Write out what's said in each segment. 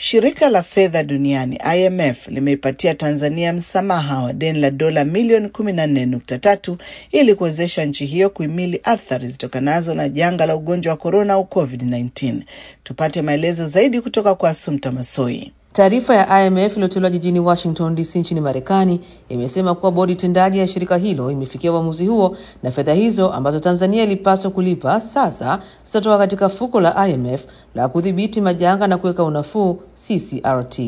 Shirika la fedha duniani IMF limeipatia Tanzania msamaha wa deni la dola milioni 14.3 ili kuwezesha nchi hiyo kuhimili athari zitokanazo na janga la ugonjwa wa korona au COVID-19. Tupate maelezo zaidi kutoka kwa Asumta Masoi. Taarifa ya IMF iliyotolewa jijini Washington DC nchini Marekani imesema kuwa bodi tendaji ya shirika hilo imefikia uamuzi huo na fedha hizo ambazo Tanzania ilipaswa kulipa sasa zitatoka katika fuko la IMF la kudhibiti majanga na kuweka unafuu CCRT.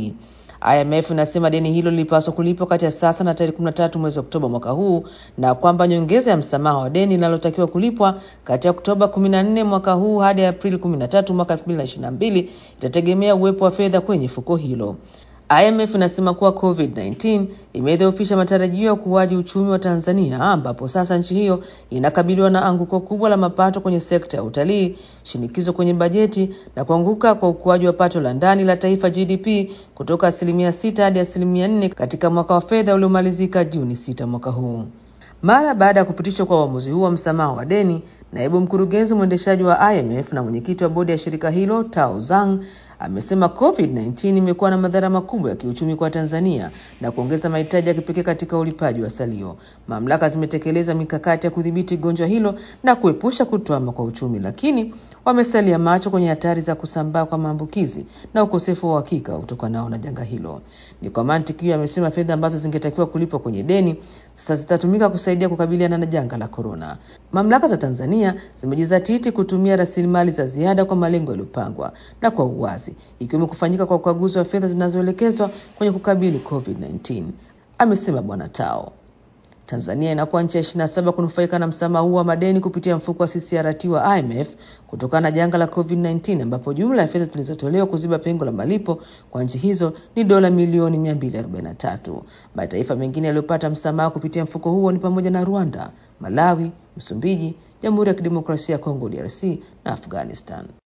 IMF inasema deni hilo lilipaswa kulipwa kati ya sasa na tarehe 13 mwezi Oktoba mwaka huu na kwamba nyongeza ya msamaha wa deni linalotakiwa kulipwa kati ya Oktoba 14 mwaka huu hadi Aprili 13 mwaka 2022 itategemea uwepo wa fedha kwenye fuko hilo. IMF inasema kuwa COVID-19 imedhoofisha matarajio ya ukuaji uchumi wa Tanzania ambapo sasa nchi hiyo inakabiliwa na anguko kubwa la mapato kwenye sekta ya utalii, shinikizo kwenye bajeti na kuanguka kwa ukuaji wa pato la ndani la taifa GDP kutoka asilimia sita hadi asilimia nne katika mwaka wa fedha uliomalizika Juni sita mwaka huu. Mara baada ya kupitishwa kwa uamuzi huu wa msamaha wa deni, naibu mkurugenzi mwendeshaji wa IMF na mwenyekiti wa bodi ya shirika hilo Tao Zhang amesema COVID-19 imekuwa na madhara makubwa ya kiuchumi kwa Tanzania na kuongeza mahitaji ya kipekee katika ulipaji wa salio. Mamlaka zimetekeleza mikakati ya kudhibiti gonjwa hilo na kuepusha kutwama kwa uchumi, lakini wamesalia macho kwenye hatari za kusambaa kwa maambukizi na ukosefu wa uhakika utokanao na janga hilo. Ni kwa mantiki hiyo, amesema fedha ambazo zingetakiwa kulipwa kwenye deni sasa zitatumika kusaidia kukabiliana na janga la korona. Mamlaka za Tanzania zimejizatiti kutumia rasilimali za ziada kwa malengo yaliyopangwa na kwa uwazi, ikiwemo kufanyika kwa ukaguzi wa fedha zinazoelekezwa kwenye kukabili COVID-19, amesema Bwana Tao. Tanzania inakuwa nchi ya 27 kunufaika na msamaha huu wa madeni kupitia mfuko wa CCRT wa IMF kutokana na janga la COVID-19 ambapo jumla ya fedha zilizotolewa kuziba pengo la malipo kwa nchi hizo ni dola milioni 243. Mataifa mengine yaliyopata msamaha kupitia mfuko huo ni pamoja na Rwanda, Malawi, Msumbiji, Jamhuri ya Kidemokrasia ya Kongo DRC na Afghanistan.